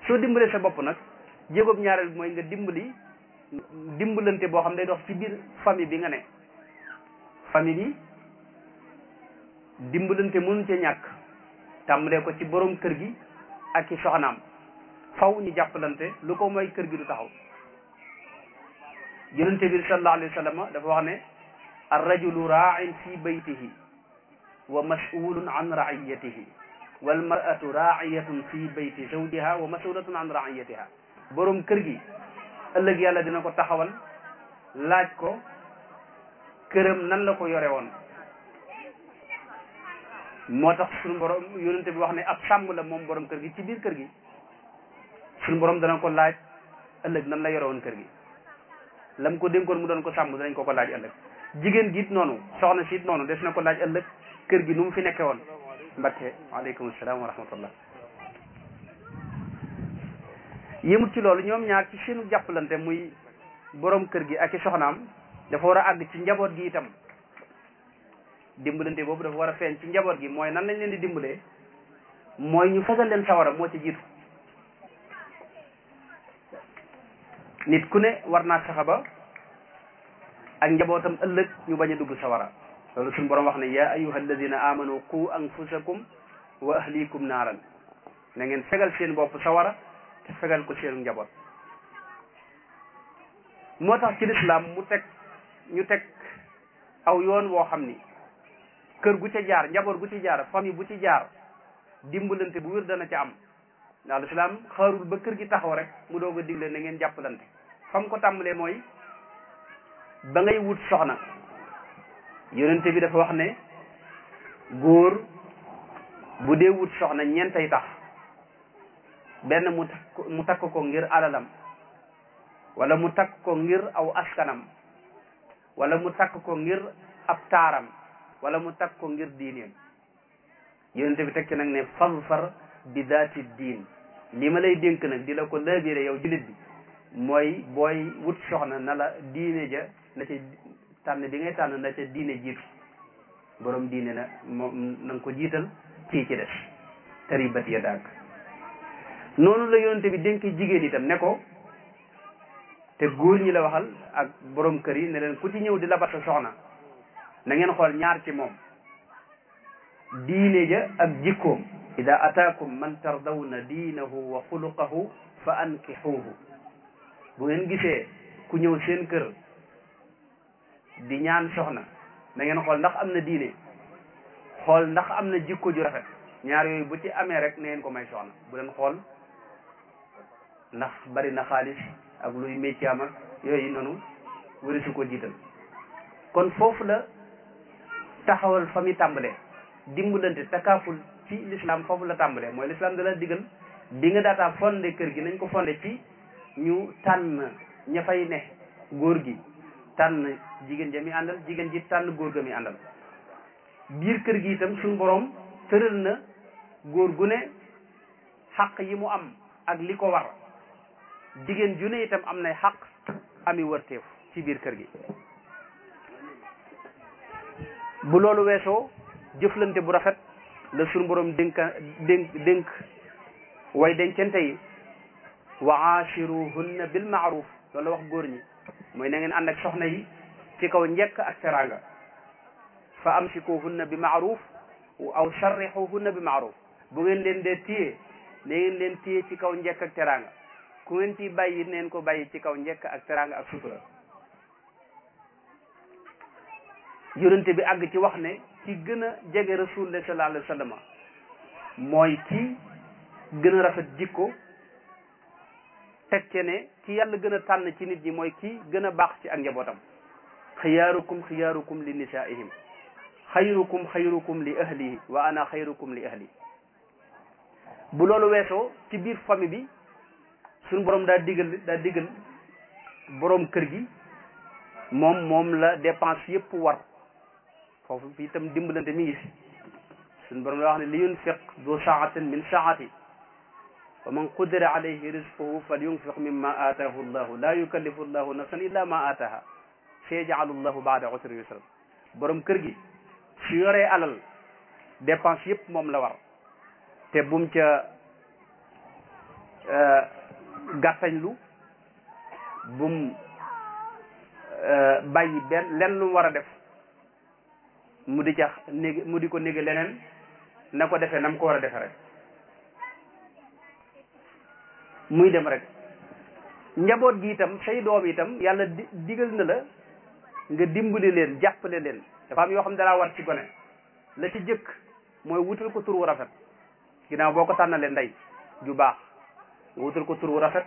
soo dimbalee sa bopp nag jéegoob ñaareel bi mooy nga dimbali dimbalante boo xam day dox ci biir famille bi nga ne famille bi dimbalante mënu ca ñàkk tàmbalee ko ci borom kër gi ak ci soxnaam faw ñu jàppalante lu ko mooy kër gi du taxaw yonente bi sallallahu alayhi wa sallam dafa wax ne ar rajulu ra'in fi baytihi wa mas'ulun an ra'iyatihi wal mar'atu ra'iyatun fi bayti zawjiha wa mas'ulatun an ra'iyatiha borom kër gi ëllëg yàlla dina ko taxawal laaj ko këram nan la ko yore woon moo tax suñu borom yonente bi wax ne ab sàmm la moom borom kër gi ci biir kër gi suñu borom dana ko laaj ëllëg nan la yore woon kër gi lam ko dénkoon mu doon ko sàmm danañ ko ko laaj ëllëg jigéen gi it noonu soxna si it noonu des na ko laaj ëllëg kër gi nu mu fi nekke woon mbakke waaleykum salaam wa rahmatullah yëmut ci loolu ñoom ñaar ci seenu jàppalante muy borom kër gi ak i soxnaam dafa war a àgg ci njaboot gi itam dimbalante boobu dafa war a feeñ ci njaboot gi mooy nan lañ leen di dimbalee mooy ñu fegal leen sawara moo ci jiitu nit ku ne war naa fexe ba ak njabootam ëllëg ñu bañ a dugg sawara loolu suñu borom wax ne ya ayuha alladina amanu qu anfusakum wa ahlikum naaran na ngeen fegal seen bopp sawara te fegal ko seenu njaboot moo tax ci lislaam mu teg ñu teg aw yoon woo xam ni kër gu ca jaar njaboot gu ci jaar famille bu ci jaar dimbalante bu wér dana ca am ndax lislaam xaarul ba kër gi taxaw rek mu doog a digle na ngeen jàppalante fam ko tàmbalee mooy ba ngay wut soxna yonente bi dafa wax ne góor bu dee wut soxna ñeentay tax benn mu takk mu takk ko ngir alalam wala mu takk ko ngir aw askanam wala mu takk ko ngir ab taaram wala mu takk ko ngir diineem yonente bi teg ci nag ne fazfar bi daati diin li ma lay dénk nag di la ko laabire yow jullit bi mooy booy wut soxna na la diine ja na ca tànn bi ngay tànn na ca diine jiitu borom diine na moom na nga ko jiital kii ci des taribat ya dàgg noonu la yonente bi dénk jigéen itam ne ko te góor ñi la waxal ak borom kër yi ne leen ku ci ñëw di labat sa soxna na ngeen xool ñaar ci moom diine ja ak jikkoom ida ataakum man tardawna diinahu wa xuluqahu fa ankixuuhu bu ngeen gisee ku ñëw seen kër di ñaan soxna na ngeen xool ndax am na diine xool ndax am na jikko ju rafet ñaar yooyu bu ci amee rek na ngeen ko may soxna bu leen xool ndax bari na xaalis ak luy métier ak yooyu noonu wari su ko jiital kon foofu la taxawal fa mi tàmbalee dimbalante takaaful ci l'islam foofu la tàmbalee mooy l'islam da la digal bi nga daataa fondé kër gi nañ ko fondé ci ñu tànn ña fay ne góor gi tànn jigéen ja mi àndal jigéen ji tànn góor ga mi àndal biir kër gi itam suñu borom tëral na góor gu ne xaq yi mu am ak li ko war jigéen ju ne itam am nay xaq ami wërteef ci biir kër gi bu loolu weesoo jëflante bu rafet la suñu borom dénka dénk dénk way dencante yi wa aachiruhunna bil maaruf loolu la wax góor ñi mooy na ngeen ànd ak soxna yi ci kaw njekk ak teraanga fa amsikuhunna bi maaruf aw sarrixuhunna bi maaruf bu ngeen leen dee téye na ngeen leen téye ci kaw njekk ak teraanga ku ngeen ci bàyyi neen ko bàyyi ci kaw njekk ak teraanga ak sutura yonente bi àgg ci wax ne ci gën a jege rasulullah sallallahu alayhi wa sallam mooy ki gën a rafet jikko teg ce ne ki yàlla gën a tànn ci nit ñi mooy ki gën a baax ci ak njabootam xiyaarukum xiyaarukum li nisaihim xayrukum xayrukum li ahlihi wa ana xayrukum li ahli bu loolu weesoo ci biir famille bi suñu borom daa digal daa digal borom kër gi moom moom la dépense yëpp war foofu fi itam dimbalante mi ngi fi suñu borom la wax ne li yunfiq du saatin min saati wa man qudira alayhi rizquhu fal yunfiq mimma aataahu llahu la yukallifu llahu nafsan illa ma aataaha sayaj'alu llahu baada usri yusra borom kër gi su yoree alal dépense yëpp moom la war te bum ca gàttañlu bum bàyyi benn lenn lu mu war a def mu di ca néeg mu di ko néeg leneen na ko defee na mu ko war a defe rek muy dem rek njaboot gi itam say doom itam yàlla di digal na la nga dimbali leen jàppale leen dafa am yoo xam ne dalaa war ci gone la ci jëkk mooy wutal ko tur wu rafet ginnaaw boo ko tànnalee ndey ju baax nga wutal ko tur wu rafet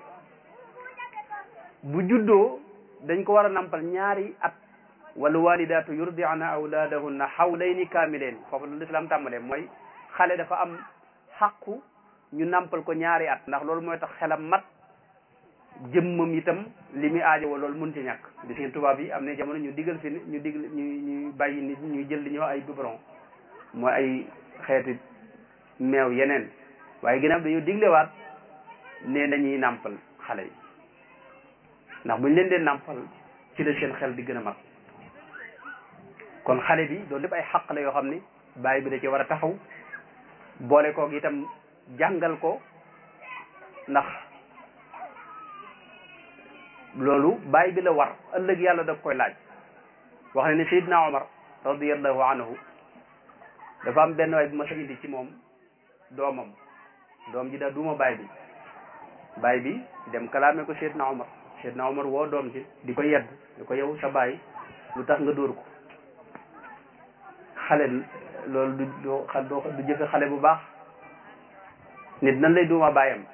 bu juddoo dañ ko war a nampal ñaari at wala walidaatu yurdi'na awlaadahunna hawlayni kaamileen foofu la lislaam tàmbalee mooy xale dafa am xàqu ñu nampal ko ñaari at ndax loolu mooy tax xelam mat jëmmam itam li muy aajowoo loolu mun ci ñàkk gis ngeen tubaab yi am na jamono ñu digal fi ñu digal ñu ñu bàyyi nit ñuy jël li ñuy wax ay biberon mooy ay xeeti meew yeneen waaye ginnaaw dañoo diglewaat ne nañuy nàmpal xale yi ndax buñ leen dee nàmpal ci la seen xel di gën a mat kon xale bi loolu lépp ay xaq la yoo xam ni bàyyi bi da ci war a taxaw boole koog itam jàngal ko ndax loolu bàyyi bi la war ëllëg yàlla da koy laaj wax ne ne Seydina Omar radiyallahu anhu dafa am benn waay bu ma sa indi ci moom doomam doom ji da duma baay bi baay bi dem kalaame ko Seydina Omar Seydina Omar woo doom ji di ko yedd di ko yow sa baay lu tax nga dóor ko xale loolu du doo xa doo du jëfe xale bu baax nit nan lay duuma baayam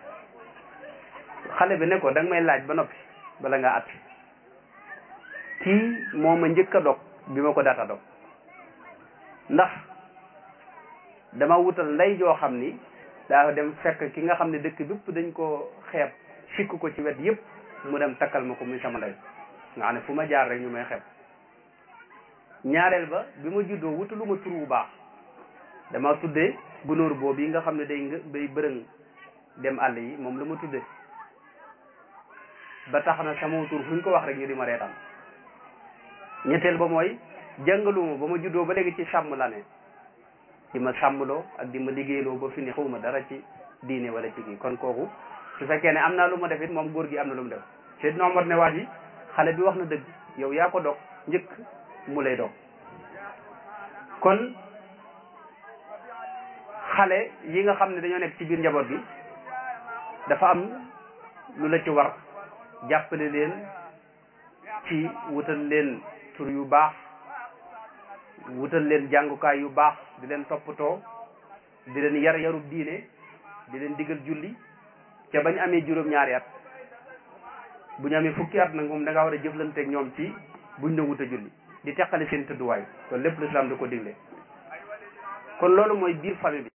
xale bi ne ko da nga may laaj ba noppi bala nga at kii moo ma njëkk a dog bi ma ko daata dog ndax dama wutal ndey joo xam ni daa dem fekk ki nga xam ne dëkk bépp dañ ko xeeb sikk ko ci wet yépp mu dem takkal ma ko muy sama ndey nga xam ne fu ma jaar rek ñu may xeeb ñaareel ba bi ma juddoo wutalu ma tur bu baax dama tuddee gunóor boobu yi nga xam ne day nga day bërëng dem àll yi moom la ma tuddee ba tax na sama tur fu ñu ko wax rek ñu di ma reetaan ñetteel ba mooy jàngaluma ba ma juddoo ba léegi ci sàmm la ne di ma sàmmloo ak di ma liggéeyloo ba fi ni xawma dara ci diine wala ci kii kon kooku su fekkee ne am naa lu ma def it moom góor gi am na lu mu def Seydina Omar ne waa ji xale bi wax na dëgg yow yaa ko dog njëkk mu lay dog kon xale yi nga xam ne dañoo nekk ci biir njaboot gi dafa am lu la ci war jàppale leen ci wutal leen tur yu baax wutal leen jàngukaay yu baax di leen toppatoo di leen yar yarub diine di leen digal julli ca bañ amee juróom-ñaari at bu ñu amee fukki at nag moom da ngaa war a jëflanteeg ñoom ci buñ na wut a julli di teqale seen tëdduwaay kon lépp l'islam da ko digle kon loolu mooy biir famille bi